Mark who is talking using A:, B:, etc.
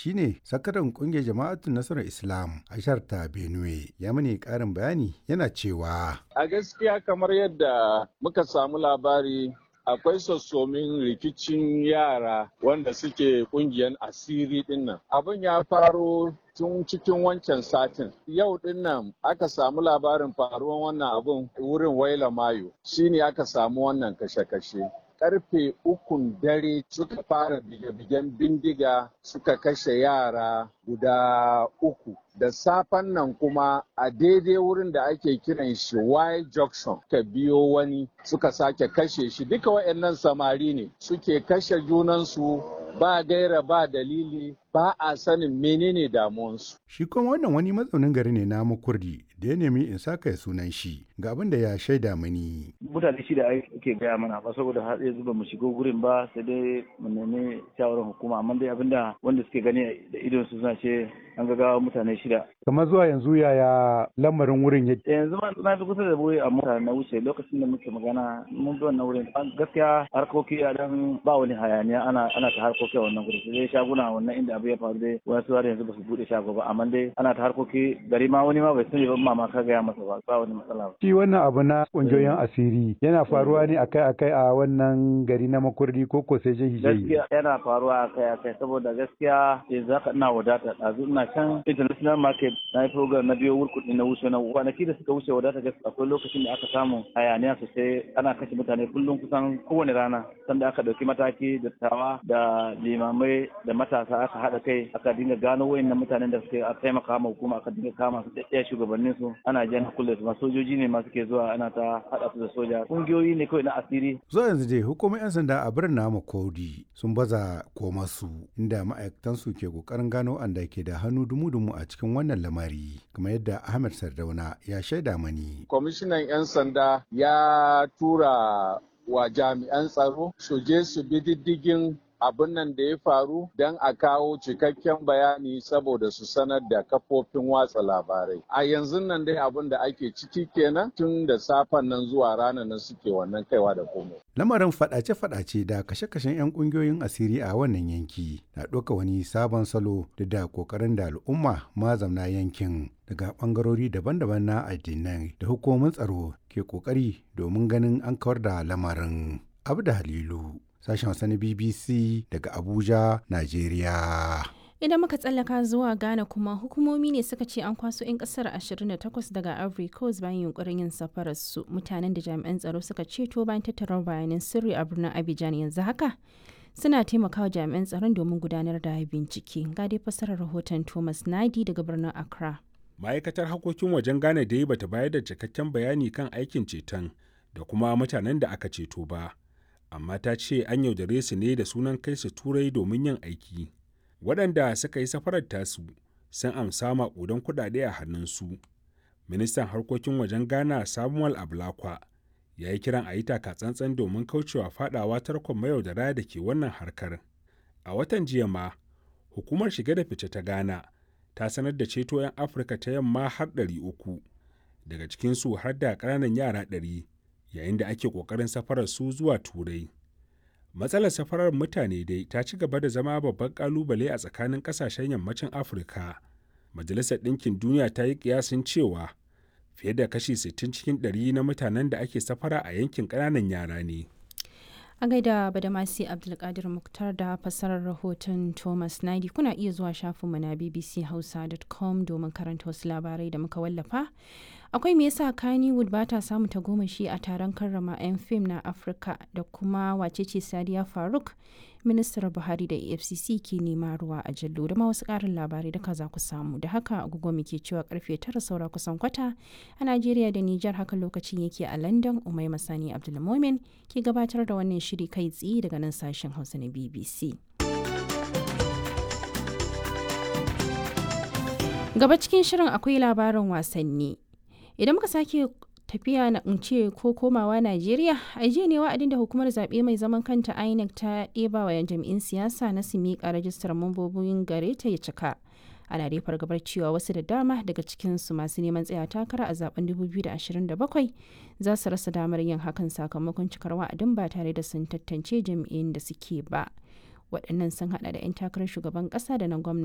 A: shine sakataren kungiyar jama'atun nasarar Islam a jihar ta Benue. Ya mani karin bayani yana cewa.
B: A gaskiya kamar yadda muka samu labari akwai sassomin rikicin yara wanda suke kungiyar asiri dinnan. Abin ya faro tun cikin wancan satin. Yau dinnan aka samu labarin faruwan wannan abun wurin Waila Mayo. Shine aka samu wannan kashe-kashe. karfe ukun dare suka fara bige-bigen bindiga suka kashe yara guda uku da safen nan kuma a daidai wurin da ake kiran shi Y junction ka biyo wani suka sake kashe shi duka waɗannan samari ne suke kashe junansu ba gaira ba dalili ba a sanin menene damuwansu.
A: Shi kuma wannan wani mazaunin gari ne na makurdi da ya nemi in saka ya sunan shi ga abin da ya shaida mani.
C: Mutane shida ake gaya mana ba saboda har yanzu ba mu shigo gurin ba sai dai mu nemi shawarar hukuma amma dai abinda wanda suke gani da idon su suna ce an ga mutane shida.
A: Kamar zuwa yanzu yaya lamarin wurin ya
C: Yanzu ma na fi kusa da wuri a mota na wuce lokacin da muke magana mun bi wannan wurin gaskiya harkoki a dan ba wani hayaniya ana ana ta harkoki a wannan gurin sai shaguna wannan inda abu ya faru dai wasu har yanzu ba su bude shago ba amma dai ana ta harkoki gari ma wani ma bai sani ba mama ka gaya masa ba ba wani matsala ba.
A: Shi wannan abu na kungiyoyin asiri yana faruwa ne akai-akai a wannan gari na makurdi ko ko sai jihi
C: Gaskiya yana faruwa akai-akai saboda gaskiya yanzu haka ina wadata ɗazu ina can international market na yi program na biyo wurkuɗi na wuce na kwanaki da suka wuce wadata gaskiya akwai lokacin da aka samu hayaniya sosai ana kashe mutane kullum kusan kowane rana sanda aka ɗauki mataki da tawa da limamai da matasa aka haɗa kai aka dinga gano wayannan mutanen da suke taimaka ma hukuma aka dinga kama su ɗaya shugabannin su ana jan kulle su sojoji ne masu ke zuwa ana ta haɗa su da soja ƙungiyoyi ne kawai na asiri.
A: Zuwa yanzu dai hukumar 'yan sanda a birnin namu Kodi sun baza koma su inda ma'aikatan su ke kokarin gano anda ke da hannu dumu-dumu a cikin wannan lamari kamar yadda Ahmed Sardauna ya shaida mani.
B: Kwamishinan 'yan sanda ya tura wa jami'an tsaro su je su bi diddigin abin nan da ya faru don a kawo cikakken bayani saboda su sanar da kafofin watsa labarai. A yanzu nan dai abin da ake ciki kenan tun da safen nan zuwa ranar nan suke wannan kaiwa da komai.
A: Lamarin fadace-fadace da kashe-kashen 'yan kungiyoyin asiri a wannan yanki na ɗauka wani sabon salo da da ƙoƙarin da al'umma mazamna yankin daga ɓangarori daban-daban na addinai da hukumomin tsaro ke ƙoƙari domin ganin an kawar da lamarin. Abu da Halilu. sashen Hausa na BBC daga Abuja, Najeriya.
D: Idan muka tsallaka zuwa Ghana kuma hukumomi ne suka ce an kwaso 'yan kasar 28 daga Ivory Coast bayan yunkurin yin safarar su mutanen da jami'an tsaro suka ceto bayan tattara bayanan sirri a birnin Abidjan yanzu haka suna taimakawa jami'an tsaron domin gudanar da bincike. Ga dai fasarar rahoton Thomas Nadi daga birnin Accra.
E: Ma'aikatar harkokin wajen Ghana dai bata bayar da cikakken bayani kan aikin ceton da kuma mutanen da aka ceto ba. amma ta ce an yaudare su ne da sunan kai su turai domin yin aiki waɗanda suka yi safarar tasu sun amsa maƙudan kuɗaɗe a hannunsu ministan harkokin wajen ghana samuel ablakwa ya yi kiran a yi tsantsan domin kaucewa fadawa tarkon mayaudara da ke wannan harkar a watan jiya ma hukumar shige da fice ta ghana ta sanar da ceto 'yan afirka ta yamma har 300 daga cikinsu har da ƙananan yara 100 yayin da ake ƙoƙarin safarar su zuwa turai matsalar safarar mutane dai ta ci gaba da zama babban ƙalubale a tsakanin ƙasashen yammacin afirka majalisar ɗinkin duniya ta yi ƙiyasin cewa fiye da kashi 60 cikin 100 na mutanen da ake safara a yankin ƙananan yara ne
D: a gaida badamasi abdulkadir muktar da fassarar rahoton thomas naidi kuna iya zuwa shafinmu na bbchausa.com domin karanta wasu labarai da muka wallafa akwai me yasa kannywood ba ta samu tagomashi a taron karrama 'yan fim na afirka da kuma wacece sadiya faruk ministar buhari da efcc ke nema ruwa a jallo da ma wasu karin labarai da za ku samu da haka agogo muke cewa karfe tara saura kusan kwata a najeriya da nijar haka lokacin yake a london umai masani abdulmomin ke gabatar da wannan shiri kai tsaye daga nan sashen hausa na bbc gaba cikin shirin akwai labarin wasanni idan muka sake tafiya na ce ko komawa Najeriya a jiya ne wa'adin da hukumar zaɓe mai zaman kanta INEC ta ɗeba wa jami'in siyasa na su miƙa rajistar mambobin gare ta ya cika. Ana dai fargabar cewa wasu da dama daga cikinsu masu neman tsaya takara a zaben 2027 za su rasa damar yin hakan sakamakon cikar wa'adin ba tare da sun tantance jami'in da suke ba. Waɗannan sun haɗa da 'yan takarar shugaban ƙasa da na gwamna